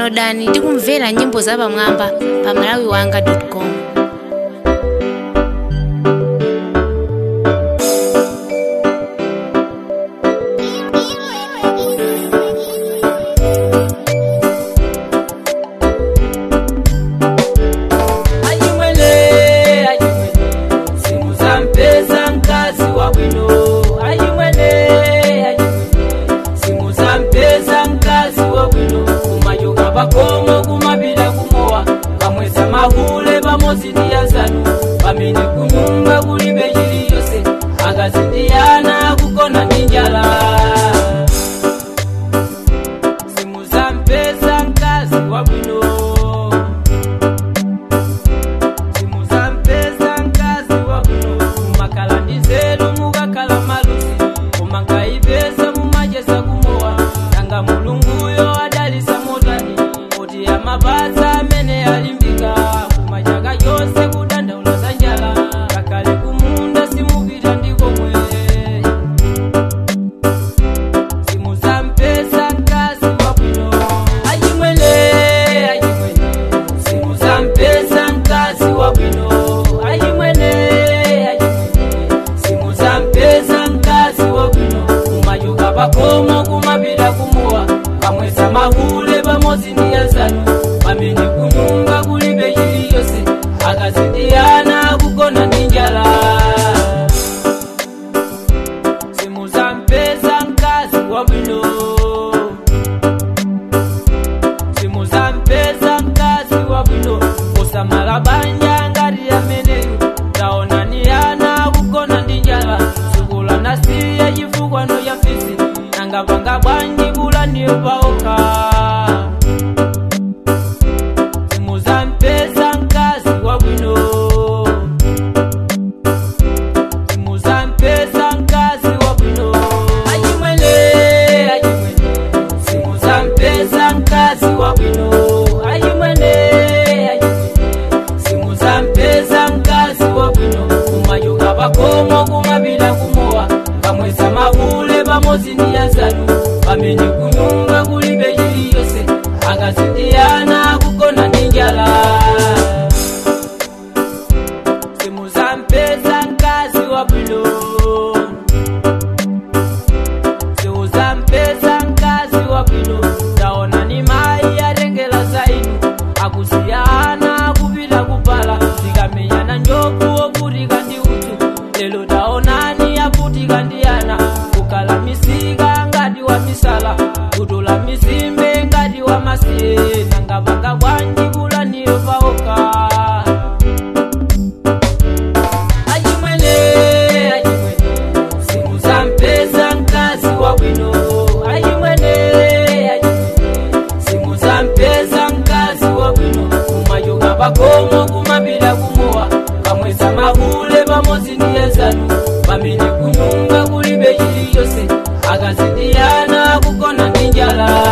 downloadani ndi kumvera nyimbo zapamwamba pa malawiwanga.com Ajimwele, ajimwele, simu za mpesa mkazi wa bwino. Ajimwele, ajimwele, simu za mpesa mkazi wa bwino. Kumayoka pakomo kumapita kumowa kamwesa mahule pamodzi ndi yazanu pamene kunyumba kulibe chiliyonse akazindiyana kugona ndi njala simu za mpesa mkazi wa bwino simu za mpesa mkazi wa bwino mumakhala ndi nzeru mukakhala malusi koma nkayipeza mumacheza kumowa nanga mulunguyo adalisa motani kuti amapatsa amene alimbika koma chaka chonse kudandaula za njala ngakhale kumunda simupita ndikomwe simu za mpesa mkazi wa bwino ajimwele ajimwele simu za mpesa mkazi wa bwino ajimwele ajimwele simu za mpesa mkazi wa bwino kumachoka pakomo kumapita kumuwa kamwesa mahule pamodzi ndi yazanu pamene kunyumba kulibe chiliyonse akazindiyana kugona ndi njala simu za mpesa mkazi wa bwino simu za mpesa mkazi wa bwino kusamala banja ngati ameneyo taonaniyana kugona ndi njala sukula nasiya chifukwa no ya fisi nanga panga bwanji kula ndiyo paokha simu za mpesa mkazi wa bwino simu za mpesa mkazi wa bwino ajimwele ajimwele simu za mpesa mkazi wa bwino ajimwele ajimwele simu za mpesa mkazi wa bwino kumachoka pakomo kumapita kumowa kamwesa mahule pamodzi ndi yazanu pamene kunyumba kulibe chiliyonse akazindiyana kugona ndi njala simu za mpesa mkazi wa bwino simu za mpesa mkazi wa bwino taona ni mayi atengela zainu akusiyana kupita kupala zikamenyana njovu ovutika ndi udzu lero taonani avutika ndi ana kukhala misika ngati wa misala kutola mizimbe ngati wa masiye nangapanga bwanji kulaniyo paokha ajimwele ajimwele simu za mpesa mkazi wa bwino ajimwele ajimwele simu za mpesa mkazi wa bwino kumachoka pakomo kumapita kumowa kamwesa mahule pamodzi ndi yazanu pamene kunyumba kulibe chiliyonse akazindiyana kugona ndi njala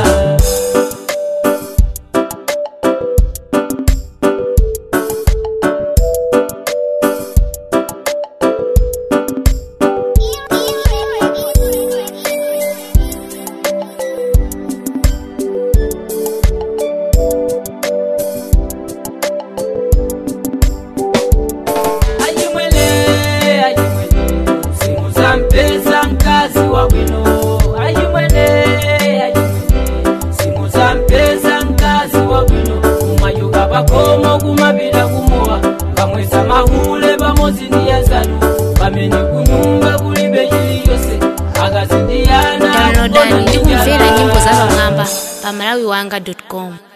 ajimwele ajimwele simu za mpesa mkazi wa bwino ajimwele ajimwele simu za mpesa mkazi wa bwino kumachoka pakomo kumapita kumowa kamwesa mahule pamodzi ndi yazanu pamene kunyumba kulibe chiliyonse akazindiyana downloadani ndi kumvera nyimbo zapamwamba pa malawiwanga.com